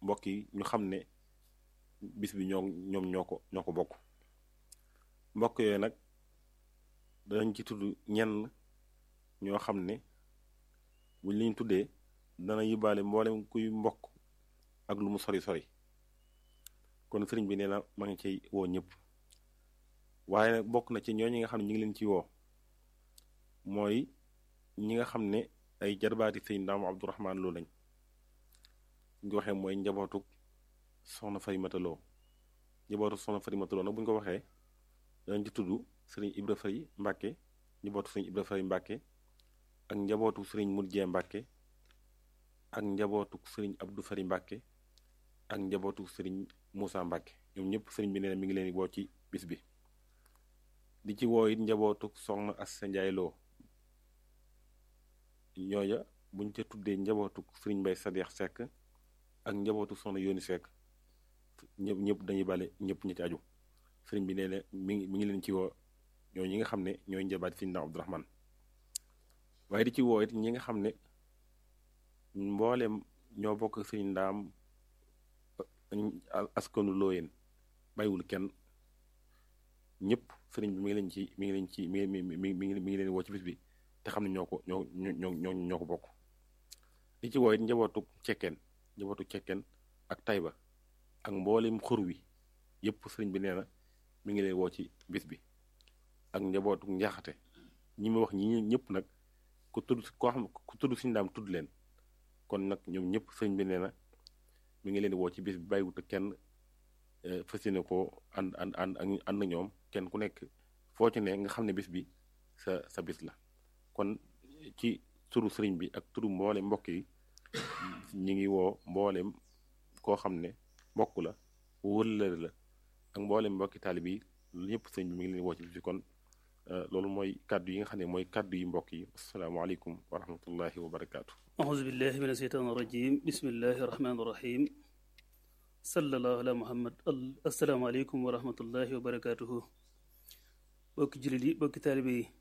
mbokk yi ñu xam ne bis bi ñoo ñoom ñoo ko ñoo ko bokk mbokk yooyu nag danañ ci tudd ñenn ñoo xam ne buñ liñ tuddee dana yóbbaale mboolem kuy mbokk ak lu mu sori sori kon sëriñ bi nee na ma ngi ciy woo ñëpp waaye nag bokk na ci ñooñu nga xam ne ñu ngi leen ci woo mooy ñi nga xam ne ay jarbaati sëñ Ndaam Abdourahman Lo lañ ñu waxee mooy njabootuk soxna Farimata Lo njabootu soxna Farimata Lo nag bu ñu ko waxee danañ ci tudd sëriñ Ibra Fay Mbàkke njabootu sëriñ Ibra Fay Mbàkke ak njabootu sëriñ Murjee Mbàkke ak njabootu sëriñ Abdou Fari Mbàkke ak njabootu sëriñ Moussa Mbàkke ñoom ñëpp sëriñ bi nee na mi ngi leen woo ci bis bi di ci woo it njabootu soxna Assa Njaay Lo ñooya buñ ca tuddee njabootu sëriñ Mbay Sadeex Sekk ak njabootu soxna Yooni Sekk ñëpp ñëpp dañuy bale ñëpp ñi ci aju sëriñ bi nee na mi ngi mi ngi leen ci woo ñoo ñi nga xam ne ñooy njabaat sëriñ Ndaam Abdourahman waaye di ci woo it ñi nga xam ne mboolem ñoo bokk sëriñ Ndaam askanu looyeen bàyyiwul kenn ñëpp sëriñ bi mi ngi leen ci mi ngi leen ci mi ngi mi mi mi ngi leen woo ci bis bi te xam ne ñoo ko ñoo ñoo ñoo ñoo ko bokk di ci woo it njabootu cekkeen njabootu cekkeen ak tayba ak mboolem xur wi yëpp sëriñ bi nee na mi ngi leen woo ci bis bi ak njabootu njaxate ñi ma wax ñi ñëpp nag ku tudd koo xam ku tudd suñu daam tudd leen kon nag ñoom ñëpp sëriñ bi nee na mi ngi leen di woo ci bis bi bàyyiwut kenn fas yéene ko ànd ànd ànd ànd ak ñoom kenn ku nekk foo ci ne nga xam ne bis bi sa sa bis la kon ci turu sëriñ bi ak turu mboolem mbokk yi ñi ngi woo mboolem koo xam ne mbokk la wëllëre la ak mboolem mbokki taalib yi ñëpp sëriñ bi mi ngi leen woo ci bis bi kon loolu mooy kàddu yi nga xam ne mooy kàddu yi mbokk yi asalaamaaleykum wa rahmatullahi wa barakaatu. auzu billahi min asheytaan irajim bismillahi irrahmani irrahim sallallahu ala muhammad asalaamaaleykum wa rahmatullahi wa barakatuhu bokki jullit yi bokki taalibe yi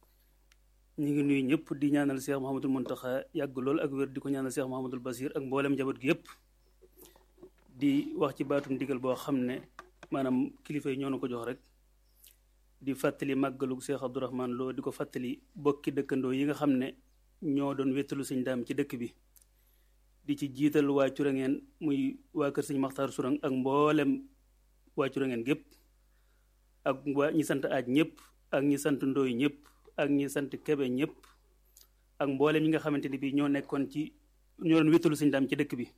ñu ngi nuyu ñëpp di ñaanal Cheikh Mouhamadul Muntaxa yàgg lool ak wér di ko ñaanal Cheikh Mouhamadul Basir ak mboolem njaboot gi yëpp di wax ci baatum ndigal boo xam ne maanaam kilifa yi ñoo na ko jox rek di fàttali màggalu Cheikh Abdourahman Lo di ko fàttali bokki dëkkandoo yi nga xam ne ñoo doon wéttalu sëñ daam ci dëkk bi di ci jiital waa Curangeen muy waa kër sëñ Maxtaar Surang ak mboolem waa Curangeen gépp ak waa ñi sant aaj ñëpp ak ñi sant ndooy ñëpp ak ñi sant kebe ñëpp ak mboolem ñi nga xamante ni bi ñoo nekkoon ci ñoo doon wéttalu sëñ daam ci dëkk bi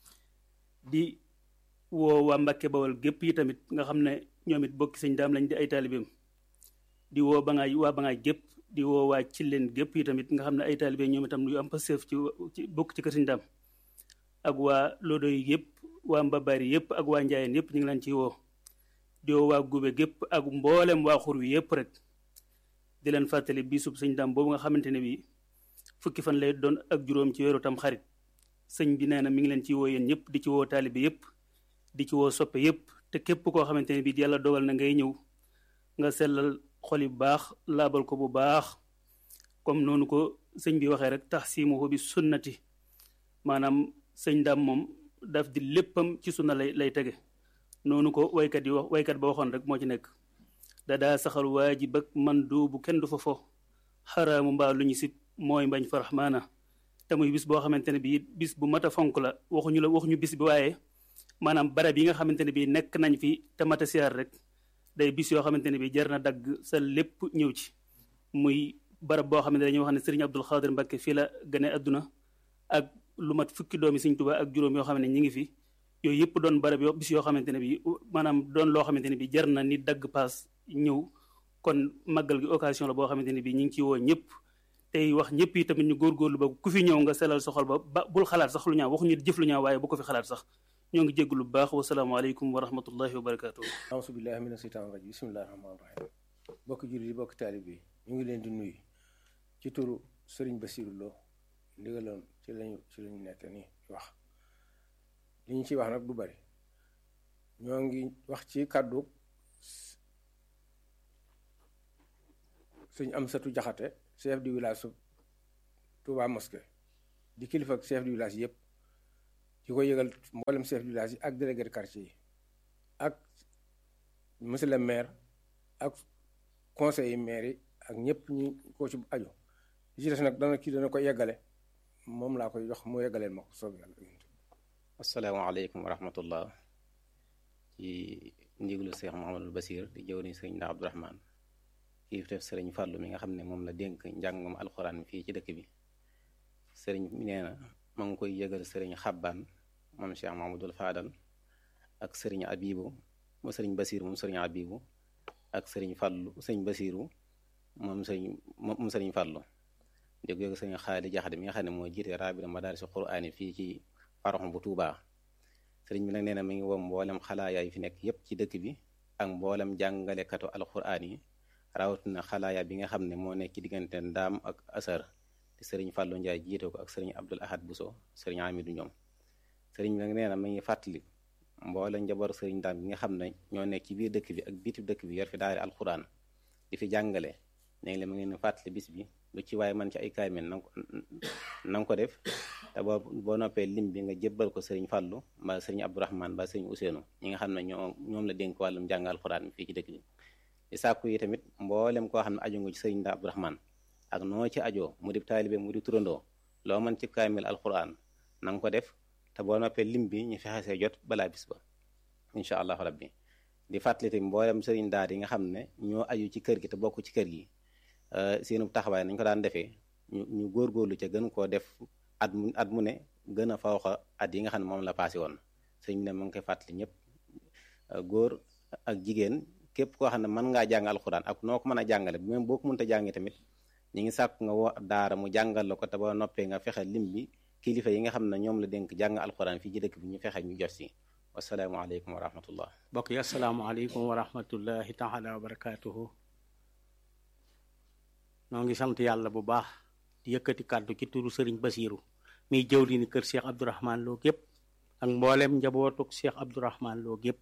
di woo waa Mbàkke Bawol gépp yi tamit nga xam ne ñoom it bokki sëñ daam lañ di ay taalibeem di woo ba ngaay waa ba ngaay gépp di woo waa ci leen gépp yi tamit nga xam ne ay taalibe ñoom itam yu am passeef ci ci bokk ci kër sëñ daam ak waa lodo yi yëpp waa mbabaari yëpp ak waa njaayeen yëpp ñu ngi leen ciy woo di woo waa gube gépp ak mboolem waa xur wi yëpp rek di leen fàttali bisub sëñ daam boobu nga xamante ne bi fukki fan lay doon ak juróom ci weeru tam xarit sëñ bi nee na mi ngi leen ciy woo yéen ñëpp di ci woo taalibe yëpp di ci woo soppe yëpp te képp koo xamante ne bi yàlla dogal na ngay ñëw nga sellal xol yu baax laabal ko bu baax comme noonu ko sëñ bi waxee rek tax siimuhu bi sunnati maanaam sëñ daam moom daf di léppam ci sunna lay lay tege noonu ko waykat yi wax waykat ba waxoon rek moo ci nekk dadaa saxal waajib ak man du bu kenn du fa fo xaraamu mbaa lu ñu sib mooy mbañ fa raxmaana te muy bis boo xamante ne bii bis bu mat a fonk la waxuñu la waxuñu bis bi waaye maanaam barab yi nga xamante ne bii nekk nañ fi te mat a siyaar rek day bis yoo xamante ne bii jar na dagg sa lépp ñëw ci muy barab boo xamante ne dañuy wax ne Serigne Abdul Xaadir Mbàkke fii la gane àdduna ak lu mat fukki doomi Sëriñ Tuubaa ak juróom yoo xam ne ñi ngi fi yooyu yëpp doon barab yoo bis yoo xamante ne bii maanaam doon loo xamante ne bii jar na ni dagg paas ñëw kon màggal gi occasion la boo xamante ne bii ñu ngi ci woo ñëpp tey wax ñëpp yi tamit ñu góorgóorlu ba ku fi ñëw nga selal sa xol ba ba bul xalaat sax lu ñaaw waxuñu jëf lu ñaaw waaye bu ko fi xalaat sax ñoo ngi jégg lu baax wasalaamaaleykum wa rahmatullahi wa barakaatu. auzu billahi mina seytaani rajim bismillahi rahmaani rahim bokki jullit yi bokki taalib yi ñu ngi leen di nuyu ci turu Sëriñ Basiru Lo ndigaloon ci lañu ci lañu nekk nii wax li ñu ciy wax nag du bari ñoo ngi wax ci kàddu suñ am satu jaxate chef du village su Touba Mosquée di kilifa ak chef du village yëpp di ko yëgal mboolem chef de village yi ak délégué de quartier yi ak monsieur le maire ak conseil yi maire yi ak ñëpp ñu ko ci aju li ci des nag dana kii dana ko yeggale moom laa koy jox mu yeggaleel ma ko soob yàlla asalaamaaleykum wa rahmatullah ci ndiglu Cheikh Mouhamadul Basir di jëw ni sëriñ Ndaa Abdourahman kii def sëriñ Fàllu mi nga xam ne moom la dénk njàngum alxuraan fii ci dëkk bi sëriñ mi nee na ma ngi koy yëgal sëriñ Xabbaan moom Cheikh Mouhamadul Faadal ak sëriñ Abibu mu sëriñ Basir moom sëriñ Abibu ak sëriñ Fàllu sëriñ Basiru moom sëriñ moom sëriñ Fàllu di ko yëgal sëriñ Xaali Jaxate mi nga xam ne moo jiite raabita madaarisi quraani fii ci paroxam bu Tuubaa sëriñ bi nag nee na mi ngi woo mboolem xalaaya yi fi nekk yépp ci dëkk bi ak mboolem jàngalekatu alxuraan yi rawatina xalaaya bi nga xam ne moo nekk ci diggante ndaam ak asar te sëriñ Fàllu Njaay jiite ko ak sëriñ Abdul Ahad Buso sëriñ Amidu ñoom sëriñ bi nag nee na mi ngi fàttali mboolem njaboot sëriñ ndaam bi nga xam ne ñoo nekk ci biir dëkk bi ak biti dëkk bi yor fi daari alxuraan di fi jàngale léegi la mu ngeen fàttali bis bi lu ci waaye man ci ay kaamil na ko na nga ko def te boo boo noppee lim bi nga jébbal ko sëriñ Fàllu mbaa sëriñ Abdourahman mbaa sëriñ Ousseynou ñi nga xam ne ñoo ñoom la dénk wàllum jàng alxuraan fii ci dëkk bi di sàkku yi tamit mboolem koo xam ne aju nga ci sëriñ Ndaa Abdourahman ak noo ci ajoo mu di taalibe mu di turandoo loo mën ci kaamil alxuraan na nga ko def te boo noppee lim bi ñu fexe see jot balaa bis ba incha allahu rabbi di fàttali tamit mboolem sëriñ daara yi nga xam ne ñoo aju ci kër gi te bokk ci kër gi seenu taxawaay nañ ko daan defee ñu ñu góorgóorlu ca gën koo def at mu at mu ne gën a fawxa at yi nga xam ne moom la passé woon sëñ ne mu ngi koy fàttali ñëpp góor ak jigéen képp koo xam ne mën ngaa jàng alxuraan ak noo ko mën a jàngale même boo ko mënta jàngee tamit ñu ngi sàkk nga wo daara mu jàngal la ko te ba noppee nga fexe lim bi kilifa yi nga xam ne ñoom la dénk jàng alxuraan fii ci dëkk bi ñu fexe ñu jot si wasalaamualeykum wa rahmatullah mbokk yi asalaamaaleykum wa rahmatullahi taala wa barakatuhu noo ngi sant yàlla bu baax di yëkkati kàddu ci turu sëriñ basiiru miy jëwri ni kër cheikh abdourahman loo gépp ak mboolem njabootuk cheikh abdourahman loo gépp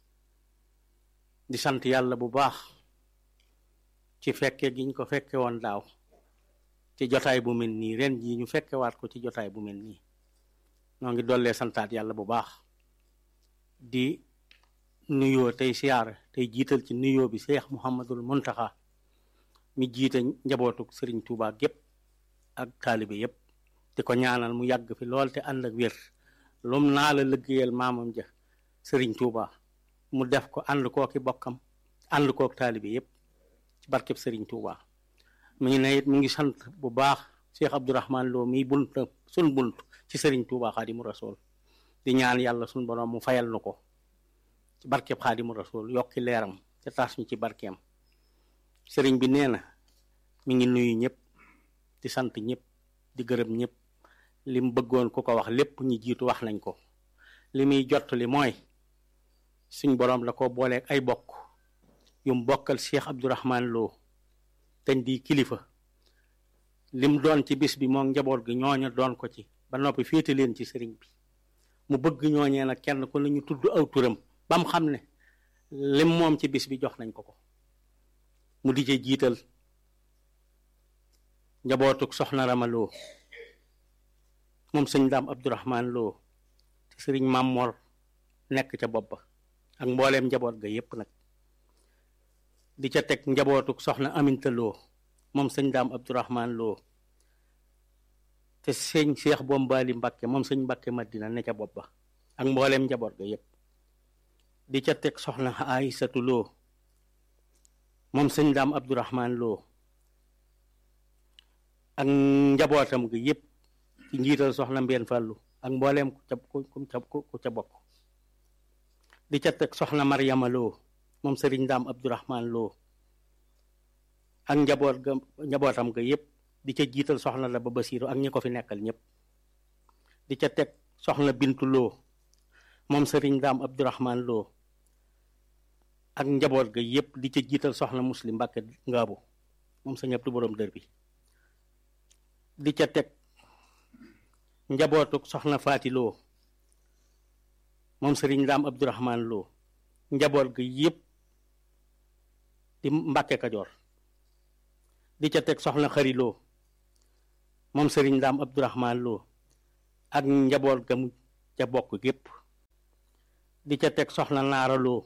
di sant yàlla bu baax ci fekke giñ ko fekke woon daaw ci jotaay bu mel nii ren jii ñu fekkewaat ko ci jotaay bu mel nii noo ngi dollee santaat yàlla bu baax di nuyoo tey siyaara tey jiital ci nuyoo bi cheikh muhammadul muntaxa mi jiite njabootuk sëriñ Tuubaa gépp ak taalibe yépp di ko ñaanal mu yàgg fi lool te ànd ak wér lum naa la liggéeyal maamam ja sëriñ Tuubaa mu def ko ànd kooki bokkam ànd kook taalibe yépp ci barkeb sëriñ Tuubaa mu ngi ne it mu ngi sant bu baax Cheikh Abdourahman Lo mi bunt sun bunt ci sëriñ Tuubaa xaadimu rasul di ñaan yàlla sun borom mu fayal nu ko ci barkeb xaadimu rasul yokki leeram te taas ñu ci barkeem sëriñ bi nee na mi ngi nuyu ñëpp di sant ñëpp di gërëm ñëpp li mu bëggoon ku ko wax lépp ñi jiitu wax nañ ko li muy jot li mooy suñ boroom la ko booleeg ay bokk yum bokkal Cheikh Abdourahman Lo teñ di kilifa lim doon ci bis bi moom njaboot gi ñooña doon ko ci ba noppi féete leen ci sëriñ bi mu bëgg ñooñee nag kenn ku la ñu tudd aw turam ba mu xam ne lim moom ci bis bi jox nañ ko ko mu di ci jiital njabootuk soxna Rama Lo moom sëñ daam Abdourahman Lo te sëriñ Mam Mor nekk ca bopp ba ak mbooleem njaboot ga yépp nag di ca teg njabootuk soxna Aminta Lo moom sëñ daam Abdourahman Lo te sëñ Cheikh Bombali Mbakke moom sëñ Mbakke Madina ne ca bopp ba ak mbooleem njaboot ga yépp di ca teg soxna Aysatu Lo moom sëñ daam Abdourahman Lo ak njabootam gi yépp ci njiital soxna Mbeen Fàllu ak mbooleem ku ca ku ca bokk di ca teg soxna Maryama Lo moom sëriñ daam Abdourahman Lo ak njaboot ga njabootam ga yépp di ca jiital soxna la ba Basiiru ak ñi ko fi nekkal ñépp di ca teg soxna Bintu Lo moom sëriñ daam Abdourahman Lo ak njaboot ga yépp di ca jiital soxna Muslim Mbàkke Ngaabu moom sëñ Abdu boroom dër bi di ca teg njabootuk soxna Faati Lo moom sëriñ daam Abdourahman Lo njaboot ga yépp di Mbàkke Kajoor di ca teg soxna Xari Lo moom sëriñ daam Abdourahman Lo ak njaboot ga mu ca bokk gépp di ca teg soxna naara loo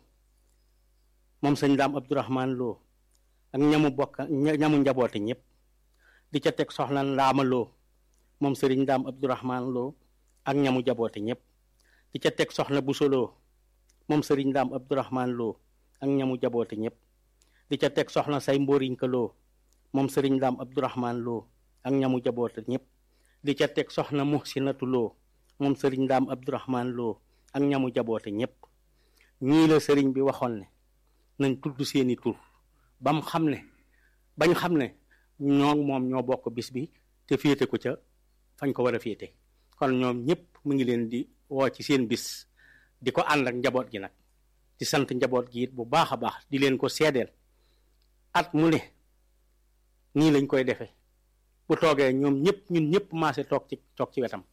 moom sëñ daam abdourahman loo ak ñamu bokk ñamu njaboote ñëpp di ca teg soxna ndaama loo moom sëriñ daam abdourahman loo ak ñamu jaboote ñëpp di ca teg soxna buso loo moom sëriñ daam abdourahman loo ak ñamu jaboote ñëpp di ca teg soxna say mbóoriñka loo moom sëriñ daam abdourahman loo ak ñamu jaboote ñëpp di ca teg soxna muhsinatu loo moom sëriñ daam abdourahman loo ak ñamu jaboote ñëpp ñii la sëriñ bi waxoon ne nañ tudd seeni tur bam xam ne bañ xam ne ñoo moom ñoo bokk bis bi te féete ko ca fañ ko war a féete kon ñoom ñëpp mu ngi leen di woo ci seen bis di ko ànd ak njaboot gi nag di sant njaboot gi it bu baax a baax di leen ko seedeel at mu ne nii lañ koy defee bu toogee ñoom ñëpp ñun ñëpp maase toog ci toog ci wetam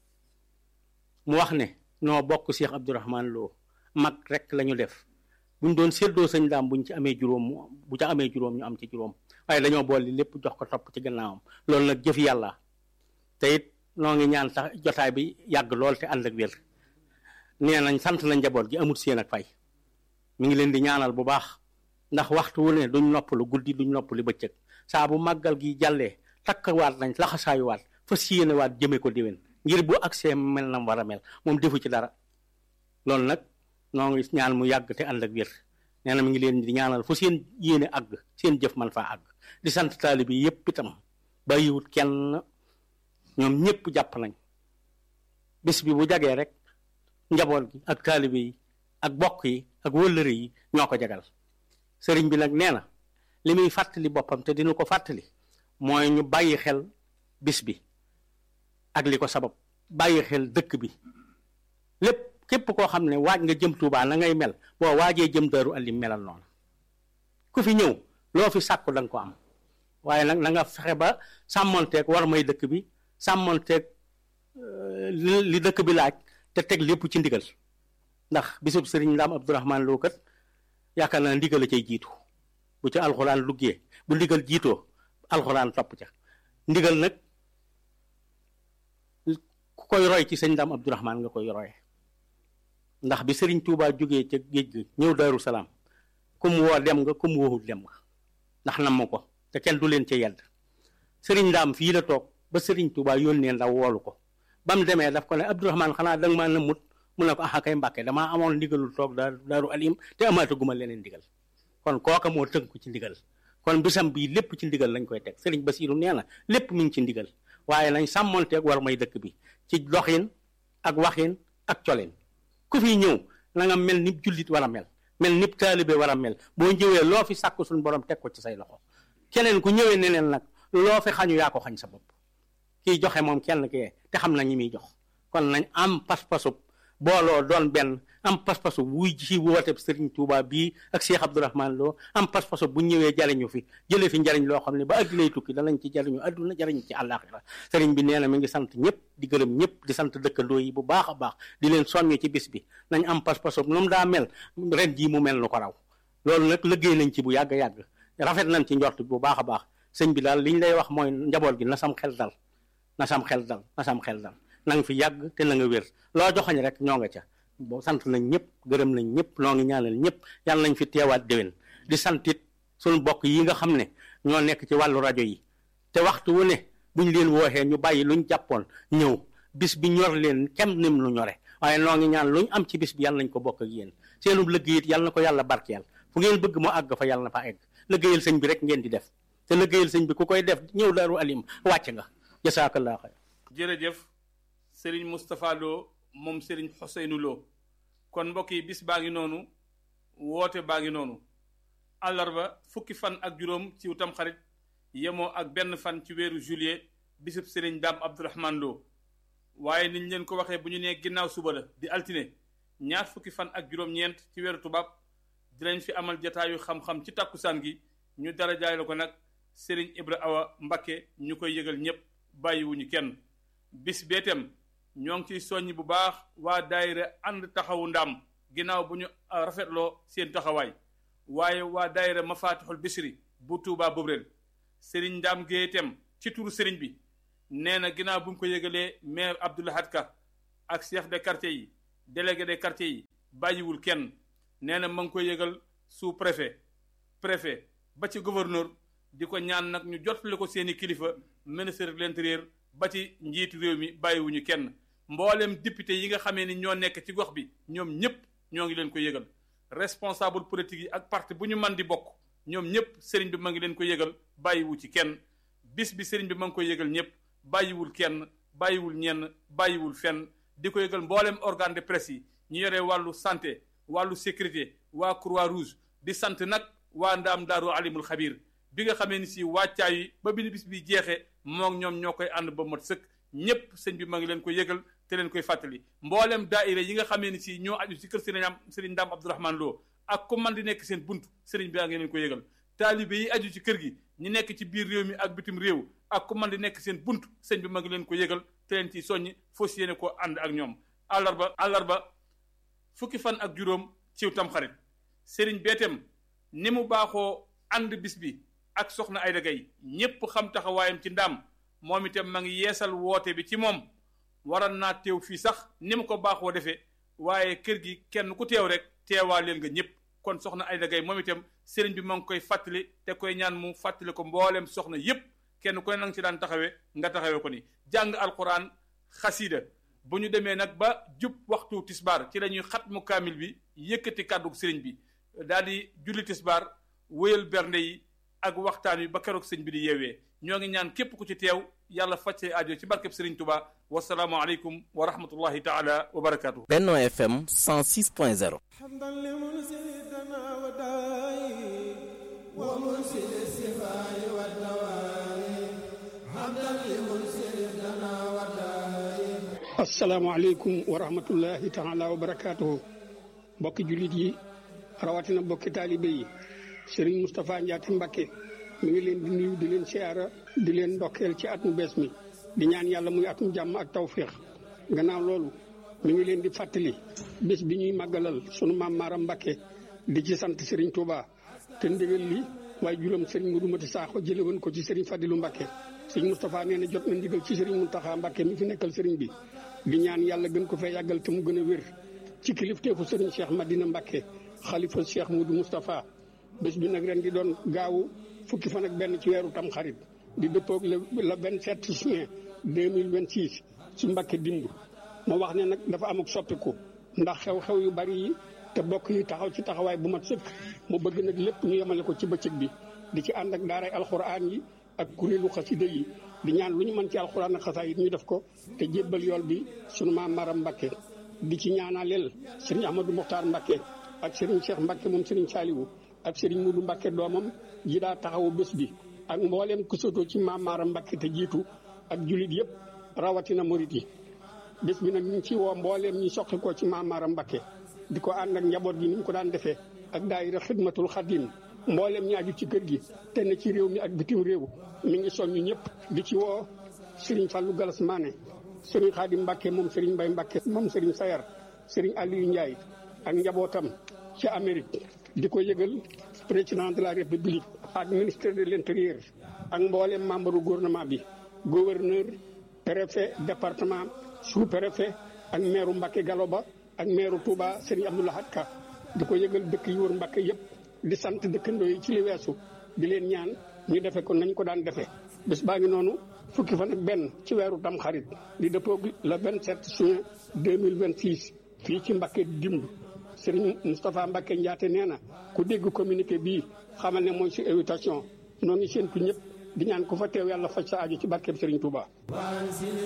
mu wax ne noo bokk Cheikh Abdourahman Lo mag rek la ñu def buñ doon séddoo sëñ daam buñ ci amee juróom bu ca amee juróom ñu am ci juróom waaye dañoo boole lépp jox ko topp ci gannaawam loolu nag jëf yàlla te it noo ngi ñaan tax jotaay bi yàgg lool te ànd ak wér nee nañ sant na njaboot gi amut seen ak fay mi ngi leen di ñaanal bu baax ndax waxtu wu ne duñ noppalu guddi duñ noppalu bëccëg saa bu màggal gi jàllee takkawaat nañ laxasaayuwaat fas yéenewaat jëme ko déwén ngir bu agsee mel na war a mel moom defu ci dara loolu nag noo ngi ñaan mu yàgg te ànd ak wér nee na mi ngi leen di ñaanal fu seen yéene àgg seen jëf man faa àgg di sant taalibe yi yépp itam bàyyiwut kenn ñoom ñëpp jàpp nañ bis bi bu jagee rek njaboot gi ak taalibe yi ak bokk yi ak wëllëre yi ñoo ko jagal sëriñ bi nag nee na li muy fàttali boppam te dina ko fàttali mooy ñu bàyyi xel bis bi ak li ko sabab bàyyi xel dëkk bi lépp képp koo xam ne waaj nga jëm Tuubaa na ngay mel boo waajee jëm Daaru Alim melal noonu ku fi ñëw loo fi sàkku da nga ko am waaye nag na nga fexe ba sàmmonteeg war may dëkk bi sàmmonteeg li dëkk bi laaj te teg lépp ci ndigal ndax bisub sëriñ Ndaam Abdourahman Lo kat yaakaar naa ndigal a cay jiitu bu ca alxuraan luggee bu ndigal jiitoo alxuraan topp ca ndigal nag ku koy roy ci sëñ Ndaam Abdourahman nga koy roye ndax bi sëriñ Touba jógee ca géej gi ñëw Daaru Salaam ku mu woo dem nga ku mu woowul dem nga ndax nam ko te kenn du leen ca yedd sëriñ Ndaam fii la toog ba sëriñ Touba yónnee ndaw woolu ko ba mu demee daf ko ne Abdourahman xanaa danga maa nëmmut mu ne ko ah kay mbàkke damaa amoon ndigalul toog daaru daaru alim te amaataguma leneen ndigal kon kooka moo tënku ci ndigal kon bisam bii lépp ci ndigal lañ koy teg sëriñ Basiiru nee na lépp mi ngi ci ndigal waaye nañ sàmmonteeg war may dëkk bi ci doxin ak waxin ak colin ku fi ñëw na nga mel ni jullit war a mel mel ni taalibe war a mel boo ñëwee loo fi sàkk suñu borom teg ko ci say loxo keneen ku ñëwee neneen nag loo fi xañu yaa ko xañ sa bopp kiy joxe moom kenn kee te xam na ñi muy jox kon nañ am pas-pasub booloo doon benn am pas-pasu wuy ci woote Sëriñ Tuuba bii ak Cheikh Abdourahman Lo am pas-pasu bu ñëwee jariñu fi jëlee fi njariñ loo xam ne ba addunay tukki danañ ci jariñu adduna jariñ ci àllaaxira sëriñ bi nee na mi ngi sant ñëpp di gërëm ñëpp di sant dëkkandoo yi bu baax a baax di leen soññ ci bis bi nañ am pas-pasu nu mu daa mel ren jii mu mel nu ko raw loolu nag liggéey nañ ci bu yàgg yàgg rafet nañ ci njort bu baax a baax sëñ bi daal liñ lay wax mooy njaboot gi na sam xel dal na sam xel dal na sam xel dal na nga fi yàgg te na nga wér loo joxañ rek ñoo nga ca boo sant nañ ñëpp gërëm nañ ñëpp noo ngi ñaanal ñëpp yàlla nañ fi teewaat déwén di santit suñu bokk yi nga xam ne ñoo nekk ci wàllu rajo yi te waxtu wu ne buñ leen wooxee ñu bàyyi luñ jàppoon ñëw bis bi ñor leen kem nim lu ñore waaye noo ngi ñaan luñ am ci bis bi yàlla nañ ko bokk ak yéen seenub liggéey it yàlla na ko yàlla barkeel fu ngeen bëgg mu àgg fa yàlla na fa egg liggéeyal sëñ bi rek ngeen di def te liggéeyal sëñ bi ku koy def ñëw daaru alim wàcc nga jasaakallah xayr jërëjëf Serigne Moustapha Lo moom Serigne Ousseynou Lo kon mbokk yi bis baa ngi noonu woote baa ngi noonu àllarba fukki fan ak juróom ci utam xarit yemoo ak benn fan ci weeru juillet bisub Serigne Dame Abdourahman Lo waaye niñ leen ko waxee bu ñu nee ginnaaw suba la di altine ñaar fukki fan ak juróom-ñeent ci weeru tubaab dinañ fi amal jataayu xam-xam ci takkusaan gi ñu dara jaay la ko nag Serigne Ibra Awa Mbakke ñu koy yëgal ñépp bàyyiwuñu kenn bis beetem ñoo ngi ciy soññ bu baax waa daayira ànd taxawu ndaam ginnaaw bu ñu rafetloo seen taxawaay waaye waa daayira mafatixul bisri bu tuubaa bobreel sëriñ ndaam géetem ci turu sëriñ bi nee na ginnaaw bu ñu ko yëgalee maire Abdoulahad Ka ak chef de quartier yi délégué des quartiers yi bàyyiwul kenn nee na ma ngi koy yëgal sous préfet préfet ba ci gouverneur di ko ñaan nag ñu jotale ko seeni kilifa ministre de l'intérieur ba ci njiitu réew mi bàyyiwuñu kenn mboolem député yi nga xamee ni ñoo nekk ci gox bi ñoom ñëpp ñoo ngi leen ko yëgal responsable politique yi ak parti bu ñu man di bokk ñoom ñëpp sëriñ bi ma ngi leen ko yëgal bàyyiwu ci kenn bis bi sëriñ bi ma ngi koy yëgal ñëpp bàyyiwul kenn bàyyiwul ñenn bàyyiwul fenn di ko yëgal mboolem organe de presse yi ñu yore wàllu santé wàllu sécurité waa croix rouge di sant nag waa ndaam daaru alimul xabir bi nga xamee ni si wàccaay yi ba bi bis bi jeexee moom ñoom ñoo koy ànd ba mat sëkk ñëpp sëñ bi ma ngi leen ko yëgal te leen koy fàttali mboolem daaira yi nga xamee ni si ñoo aju si kër sëriñ am sëriñ Ndaam Abdourahmane Lo ak ku man di nekk seen bunt sëriñ bi a ngi leen ko yëgal taalibe yi aju ci kër gi ñi nekk ci biir réew mi ak bitim réew ak ku man di nekk seen bunt sëñ bi ma ngi leen ko yëgal te leen ci soññi fos yéene ko ànd ak ñoom àllarba àllarba fukki fan ak juróom ciw tamxarit sëriñ beetem ni mu baaxoo ànd bis bi ak soxna Ayda Gaye ñépp xam taxawaayam ci ndaam moom itam ma ngi yeesal woote bi ci moom waral naa teew fii sax ni mu ko baaxoo defee waaye kër gi kenn ku teew rek teewaa leen nga ñëpp kon soxna Ayda Gaye moom itam sëriñ bi ma ngi koy fàttali te koy ñaan mu fàttali ko mbooleem soxna yépp kenn ku ne nanga ci daan taxawee nga taxawee ko ni jàng alquran xasiida bu ñu demee nag ba jub waxtu tisbaar ci la ñuy xatmu kaamil bi yëkkati kàddu sëriñ bi daal di julli tisbaar wéyal bernde yi ak waxtaan wi ba keroog sëñ bi di yeewee ñoo ngi ñaan képp ku ci teew yàlla faj say aajo ci barkeb sëriñ Tuba wasalaamu aleykum wa rahmatullahi taala wa barakaatu. Benno FM 106.0 asalaamaaleykum wa rahmatullahi taala wa barakaatuhu mbokki jullit yi rawatina mbokki taalibe yi Serigne Moustapha Ndiaté Mbacké mi ngi leen di nuyu di leen siyaara di leen ndokkeel ci at mu bees mi di ñaan yàlla muy atum jàmm ak tawféex gannaaw loolu mi ngi leen di fàttali bés bi ñuy màggalal sunu maam Maaram Mbacké di ci sant Serigne Touba te ndigal li waaye juróom Serigne Modou Mati Sakho jële woon ko ci Serigne Fadilou Mbacké Serigne Moustapha nee na jot na ndigal ci Serigne Mountakha Mbacké mi fi nekkal Serigne bi di ñaan yàlla gën ko fee yàggal te mu gën a wér ci kilifteefu Serigne Cheikh Madina Mbacké xalifa Cheikh Modou Moustapha bés bi nag ren di doon gaawu fukki fan ak benn ci weeru tam xarit di dëppoog le le vingt sept juin deux mille vingt six ci Mbacké dimb moo wax ne nag dafa am ak soppiku ndax xew-xew yu bari yi te bokk yi taxaw ci taxawaay bu mat sëkk mu bëgg nag lépp ñu yemale ko ci bëccëg bi di ci ànd ak daaray alxuraan yi ak kuréelu xasida yi di ñaan lu ñu mën ci alxuraan ak xasaay yi ñu def ko te jébbal yool bi sunu maam Maram Mbacké di ci ñaanaleel sëriñ Ahmadou Mokhtar Mbacké ak sëriñ Cheikh Mbacké moom sëriñ Saliou ak sëriñ Moudou Mbacké doomam ji daa taxawu bés bi ak mbooleem ku sotoo ci maam Maram Mbacké te jiitu ak jullit yëpp rawatina murit yi bés bi nag ñu ngi ci woo mbooleem ñi soqi ko ci maam Maram Mbacké di ko ànd ak njaboot gi ni mu ko daan defee ak daayira xidmatul xadim mbooleem ñi aju ci kër gi te ne ci réew mi ak bitim réew mi ngi soññu ñëpp di ci woo Serigne Fallou Galas Mané Serigne Khadim Mbacké moom Serigne Mbaye Mbacké moom Serigne Sayar Serigne Aliou Ndiaye ak njabootam ci Amérique di ko yëgal président de la République ak ministre de l'intérieur ak mbooleem membre du gouvernement bi gouverneur préfet département sous-préfet ak maire Mbacké Galoba ak maire Touba Serigne Abdoulahad Ka di ko yëgal dëkk yi wër Mbacké yëpp di sant dëkkandoo yi ci li weesu di leen ñaan ñu defe ko nañ ko daan defee bés baa ngi noonu fukki fan ak benn ci weeru tam xarit di dëppoog le 27 juin 2026 fii ci Mbacké dimb Serigne Moustapha Mbacké Ndiaté nee na ku dégg communiqué bii xamal ne mooy si invitation noo ngi séentu ñëpp di ñaan ku fa teew yàlla faj sa aajo ci barkeeb Serigne Touba